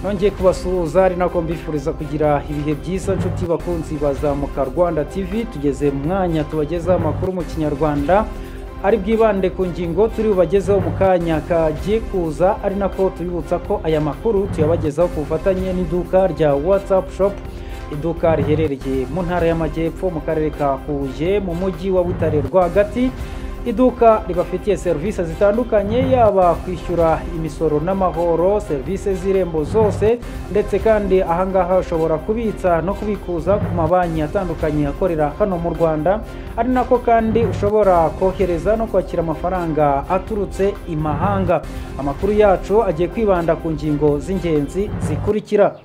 nongeye kubasuhuza ari nako mbifuriza kugira ibihe byiza nshuti bakunzi bazamuka rwanda tv tugeze mu mwanya tubagezaho amakuru mu kinyarwanda ari bwibande ku ngingo turi bubagezeho mu kanya kagiye kuza ari nako tubibutsa ko aya makuru tuyabagezaho ku bufatanye n'iduka rya whatsapp shop iduka riherereye mu ntara y'amajyepfo mu karere ka huye mu mujyi wa butare rwagati iduka ribafitiye serivisi zitandukanye yaba kwishyura imisoro n'amahoro serivisi z'irembo zose ndetse kandi ahangaha ushobora kubitsa no kubikuza ku mabanki atandukanye akorera hano mu rwanda ari nako kandi ushobora kohereza no kwakira amafaranga aturutse imahanga amakuru yacu agiye kwibanda ku ngingo z'ingenzi zikurikira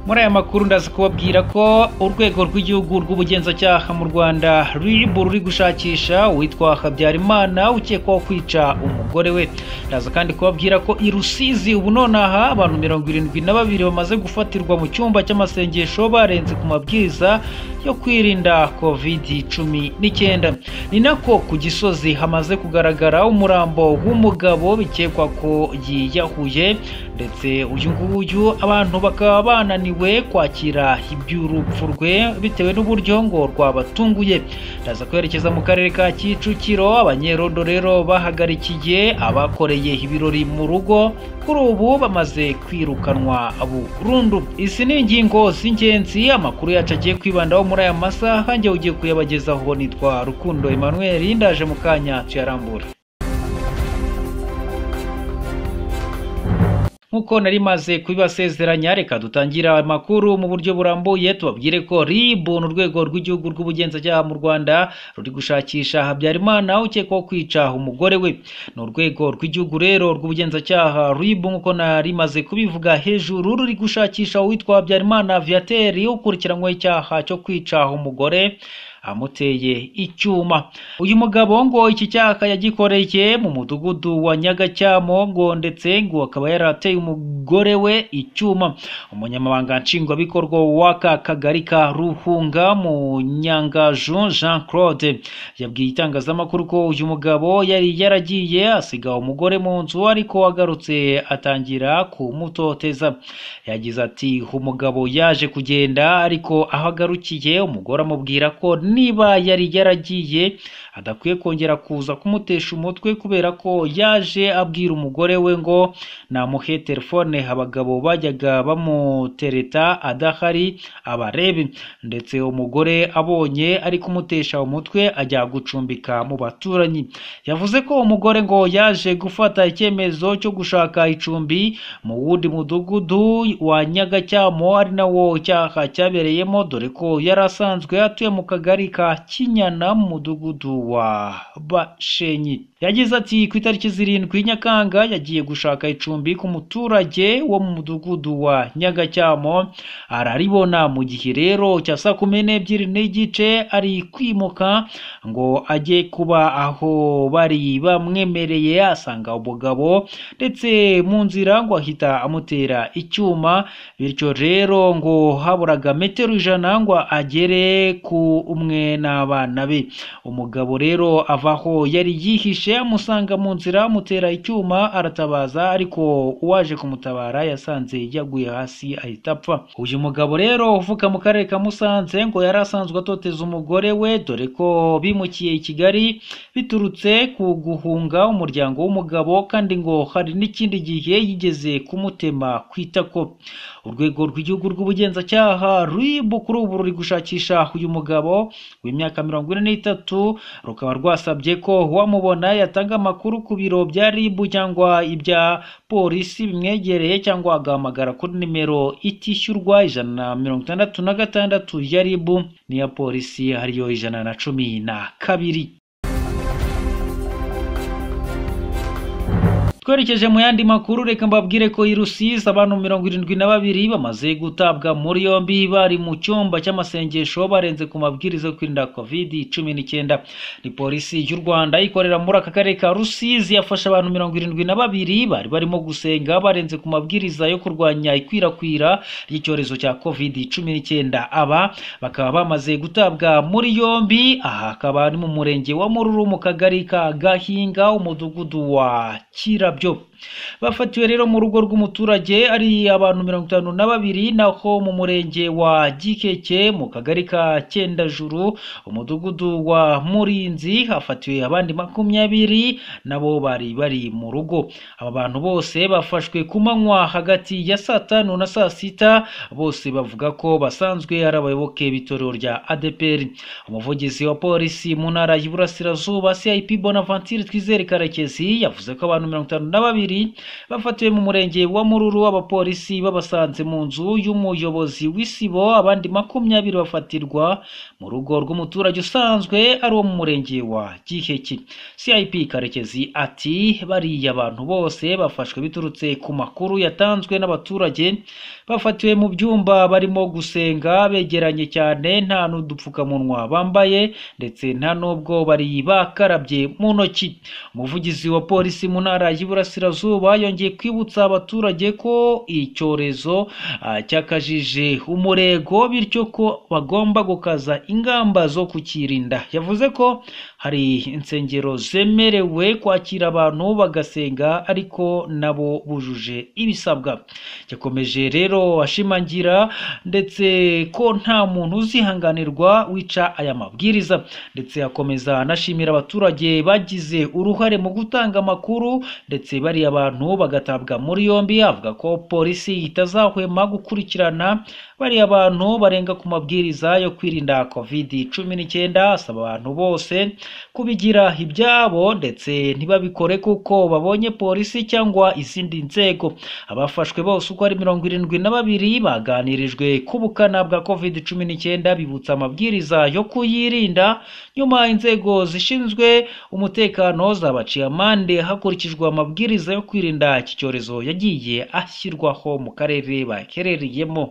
muri aya makuru ndazi kubabwira ko urwego rw'igihugu rw'ubugenzacyaha mu rwanda rib ruri gushakisha uwitwa habyarimana ukekwaho kwica umugore we ndaza kandi kubabwira ko i rusizi ubu nonaha abantu mirongo irindwi na babiri bamaze gufatirwa mu cyumba cy'amasengesho barenze ku mabwiriza yo kwirinda kovidi cumi n'icyenda ni nako ku gisozi hamaze kugaragara umurambo w'umugabo bikekwa ko yiyahuye ndetse uyu nguyu abantu bakaba bananiwe we kwakira iby'urupfu rwe bitewe n'uburyo ngo rwabatunguye ndaza kwerekeza mu karere ka kicukiro abanyerondo rero bahagarikiye abakoreye ibirori mu rugo kuri ubu bamaze kwirukanwa burundu izi ni ingingo z'ingenzi amakuru yacu agiye kwibandaho muri aya masaha njye ugiye kuyabagezaho nitwa rukundo emmanuel ndaje mu kanya tuyarambura nk'uko nari maze kubibasezeranya reka dutangira amakuru mu buryo burambuye tubabwire ko RIB ni urwego rw'igihugu rw'ubugenzacyaha mu Rwanda ruri gushakisha Habyarimana ukekwaho kwica umugore we ni urwego rw'igihugu rero rw'ubugenzacyaha RIB nk'uko nari maze kubivuga hejuru ruri gushakisha uwitwa Habyarimana Viateur ukurikiranyweho icyaha cyo kwica umugore amuteye icyuma uyu mugabo ngo iki cyaha yagikoreye mu mudugudu wa nyagacyamo ngo ndetse ngo akaba yarateye umugore we icyuma umunyamabanga nshingwabikorwa w'aka kagari ka ruhunga mu nyangaju jean claude yabwiye itangazamakuru ko uyu mugabo yari yaragiye asiga umugore mu nzu ariko agarutse atangira kumutoteza yagize ati umugabo yaje kugenda ariko aho agarukiye umugore amubwira ko niba yari yaragiye adakwiye kongera kuza kumutesha umutwe kubera ko yaje abwira umugore we ngo namuhe telefone abagabo bajyaga bamutereta adahari abarebe ndetse umugore abonye ari kumutesha umutwe ajya gucumbika mu baturanyi yavuze ko umugore ngo yaje gufata icyemezo cyo gushaka icumbi mu wundi mudugudu wa nyagacyamo ari nawo cyaha cyabereyemo dore ko yari asanzwe atuye mu kagari ka kinyana mu mudugudu wa bashenyi yagize ati ku itariki zirindwi nyakanga yagiye gushaka icumbi ku muturage wo mu mudugudu wa nyagacyamo araribona mu gihe rero cya saa kumi n'ebyiri n'igice ari kwimuka ngo ajye kuba aho bari bamwemereye asanga umugabo ndetse mu nzira ngo ahita amutera icyuma bityo rero ngo haburaga metero ijana ngo agere ku umwe n'abana be umugabo rero avaho yari yihishe amusanga mu nzira amutera icyuma aratabaza ariko uwaje kumutabara yasanze yaguye hasi ahita apfa uyu mugabo rero uvuka mu karere ka musanze ngo yari asanzwe atoteza umugore we dore ko bimukiye i kigali biturutse ku guhunga umuryango w'umugabo kandi ngo hari n'ikindi gihe yigeze kumutema ku itako urwego rw'igihugu rw'ubugenzacyaha rib kuri ubu ruri gushakisha uyu mugabo w'imyaka mirongo ine n'itatu rukaba rwasabye ko uwamubona yatanga amakuru ku biro bya rib cyangwa ibya polisi bimwegereye cyangwa agahamagara kuri nimero itishyurwa ijana na mirongo itandatu na gatandatu ya rib n'iya polisi ariyo ijana na cumi na kabiri twerekeje mu yandi makuru reka mbabwire ko i rusizi abantu mirongo irindwi na babiri bamaze gutabwa muri yombi bari mu cyumba cy'amasengesho barenze ku mabwiriza yo kwirinda kovidi cumi n'icyenda ni polisi y'u rwanda ikorera muri aka karere ka rusizi yafashe abantu mirongo irindwi na babiri bari barimo gusenga barenze ku mabwiriza yo kurwanya ikwirakwira ry'icyorezo cya kovidi cumi n'icyenda aba bakaba bamaze gutabwa muri yombi aha hakaba ari mu murenge wa mururu mu kagari ka gahinga umudugudu wa kirabyo bafatiwe rero mu rugo rw'umuturage ari abantu mirongo itanu na babiri naho mu murenge wa gikeke mu kagari ka cyendajuru umudugudu wa murinzi hafatiwe abandi makumyabiri nabo bari bari mu rugo aba bantu bose bafashwe ku manywa hagati ya saa tanu na saa sita bose bavuga ko basanzwe ari abayoboke b'itorero rya adepr umuvugizi wa polisi mu ntara y'iburasirazuba cip bonaventure twizere karekezi yavuze ko abantu mirongo itanu na babiri bafatiwe mu murenge wa mururu abapolisi babasanze mu nzu y'umuyobozi w'isibo abandi makumyabiri bafatirwa mu rugo rw'umuturage usanzwe ari uwo mu murenge wa giheki cip karekezi ati bariya abantu bose bafashwe biturutse ku makuru yatanzwe n'abaturage bafatiwe mu byumba barimo gusenga begeranye cyane nta n'udupfukamunwa bambaye ndetse nta n'ubwo bari bakarabye mu ntoki umuvugizi wa polisi mu ntara y'iburasirazuba yongeye kwibutsa abaturage ko icyorezo ah, cyakajije umurego bityo ko bagomba gukaza ingamba zo kukirinda yavuze ko hari insengero zemerewe kwakira abantu bagasenga ariko nabo bujuje ibisabwa yakomeje rero ashimangira ndetse ko nta muntu uzihanganirwa wica aya mabwiriza ndetse akomeza anashimira abaturage bagize uruhare mu gutanga amakuru ndetse bariya abantu bagatabwa muri yombi avuga ko polisi itazahwema gukurikirana bariya bantu barenga ku mabwiriza yo kwirinda covid cumi n'icyenda asaba abantu bose kubigira ibyabo ndetse ntibabikore kuko babonye polisi cyangwa izindi nzego abafashwe bose uko ari mirongo irindwi na babiri baganirijwe ku bukana bwa covid cumi n'icyenda bibutsa amabwiriza yo kuyirinda nyuma inzego zishinzwe umutekano zabaciye amande hakurikijwe amabwiriza yo kwirinda iki cyorezo yagiye ashyirwaho mu karere baherereyemo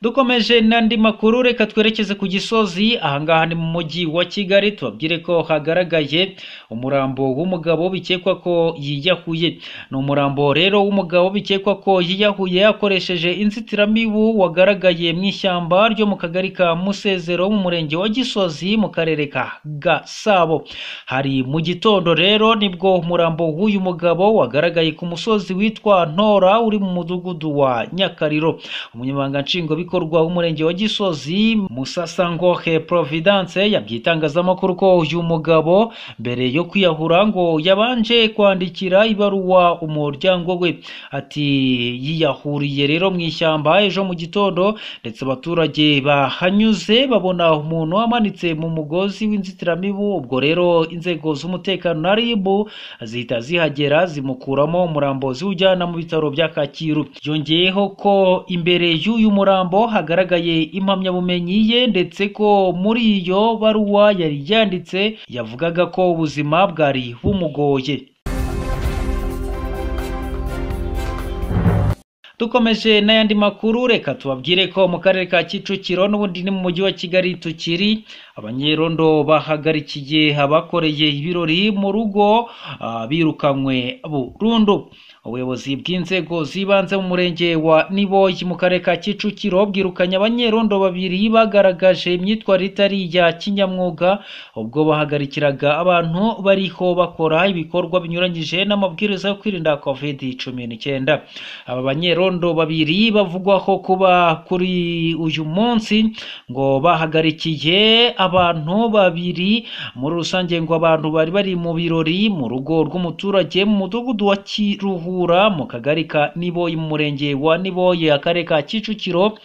dukomeje n'andi makuru reka twerekeze ku gisozi ahangaha ni mu mujyi wa kigali tubabwire ko hagaragaye umurambo w'umugabo bikekwa ko yiyahuye ni umurambo rero w'umugabo bikekwa ko yiyahuye akoresheje inzitiramibu wagaragaye mu ishyamba ryo mu kagari ka musezero mu murenge wa gisozi mu karere ka gasabo hari mu gitondo rero nibwo umurambo w'uyu mugabo wagaragaye ku musozi witwa ntora uri mu mudugudu wa nyakariro umunyamabanga nshingwabikorwa bikorwa w'umurenge wa gisozi musasangohe providence yabwiye itangazamakuru ko uyu mugabo mbere yo kwiyahura ngo yabanje kwandikira ibaruwa umuryango we ati yiyahuriye rero mu ishyamba ejo mu gitondo ndetse abaturage bahanyuze babona umuntu amanitse mu mugozi w'inzitiramibu ubwo rero inzego z'umutekano na rib zihita zihagera zimukuramo umurambo ziwujyana mu bitaro bya kacyiru yongeyeho ko imbere y'uyu murambo hagaragaye impamyabumenyi ye ndetse ko muri iyo baruwa yari yanditse yavugaga ko ubuzima bwari bumugoye dukomeje n'ayandi makuru reka tubabwire ko mu karere ka kicukiro n'ubundi ni mu mujyi wa kigali tukiri abanyerondo bahagarikiye abakoreye ibirori mu rugo ah, birukanywe burundu ubuyobozi bw'inzego z'ibanze mu murenge wa niboyi mu karere ka kicukiro bwirukanye abanyerondo babiri bagaragaje imyitwarire itari iya kinyamwuga ubwo bahagarikiraga abantu bariho bakora ibikorwa binyuranyije n'amabwiriza yo kwirinda covid cumi n'icyenda aba banyerondo abanyerondo babiri bavugwaho kuba kuri uyu munsi ngo bahagarikiye abantu babiri muri rusange ngo abantu bari bari mu birori mu rugo rw'umuturage mu mudugudu wa kiruhura mu kagari ka niboye mu murenge wa niboye akarere ka kicukiro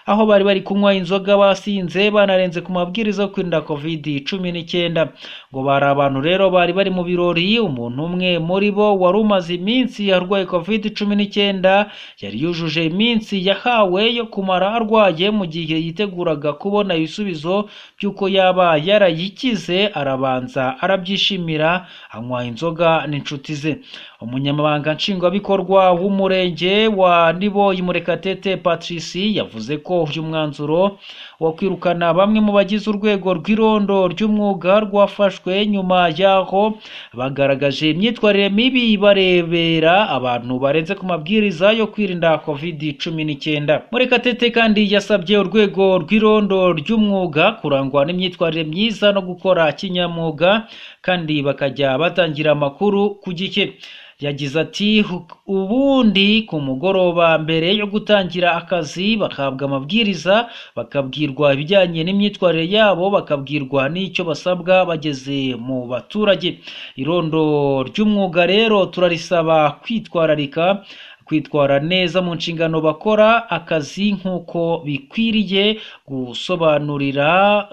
aho bari bari kunywa inzoga basinze banarenze ku mabwiriza yo kwirinda covid cumi n'icyenda ngo bari abantu rero bari bari mu birori umuntu umwe muri bo wari umaze iminsi arwaye covid cumi n'icyenda yari yujuje iminsi yahawe yo kumara arwaye mu gihe yiteguraga kubona ibisubizo by'uko yaba yarayikize arabanza arabyishimira anywa inzoga n'inshuti ze umunyamabanga nshingwabikorwa w'umurenge wa niboyi murekatete patrici yavuze ko uyu mwanzuro wo kwirukana bamwe mu bagize urwego rw'irondo ry'umwuga rwafashwe nyuma y'aho bagaragaje imyitwarire mibi barebera abantu barenze ku mabwiriza yo kwirinda kovidi cumi n'icyenda murekatete kandi yasabye urwego rw'irondo ry'umwuga kurangwa n'imyitwarire myiza no gukora kinyamwuga kandi bakajya batangira amakuru ku gihe yagize ati ubundi ku mugoroba mbere yo gutangira akazi bagahabwa amabwiriza bakabwirwa ibijyanye n'imyitwarire yabo bakabwirwa n'icyo basabwa bageze mu baturage irondo ry'umwuga rero turarisaba kwitwararika kwitwara neza mu nshingano bakora akazi nk'uko bikwiriye gusobanurira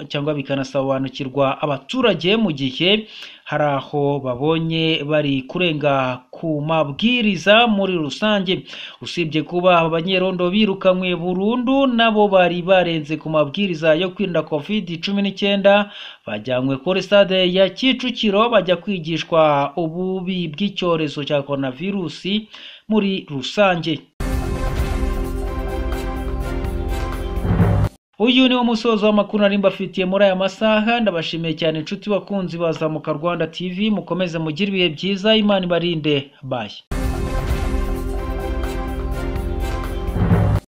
cyangwa bikanasobanukirwa abaturage mu gihe hari aho babonye bari kurenga ku mabwiriza muri rusange usibye kuba abanyerondo birukanywe burundu nabo bari barenze ku mabwiriza yo kwirinda covid cumi n'icyenda bajyanywe kuri stade ya kicukiro bajya kwigishwa ububi bw'icyorezo cya coronavirusi muri rusange uyu ni wo musozo w'amakuru nari mbafitiye muri aya masaha ndabashimiye cyane inshuti bakunzi bazamuka rwanda tv mukomeze mugire ibihe byiza imana ibarinde bayi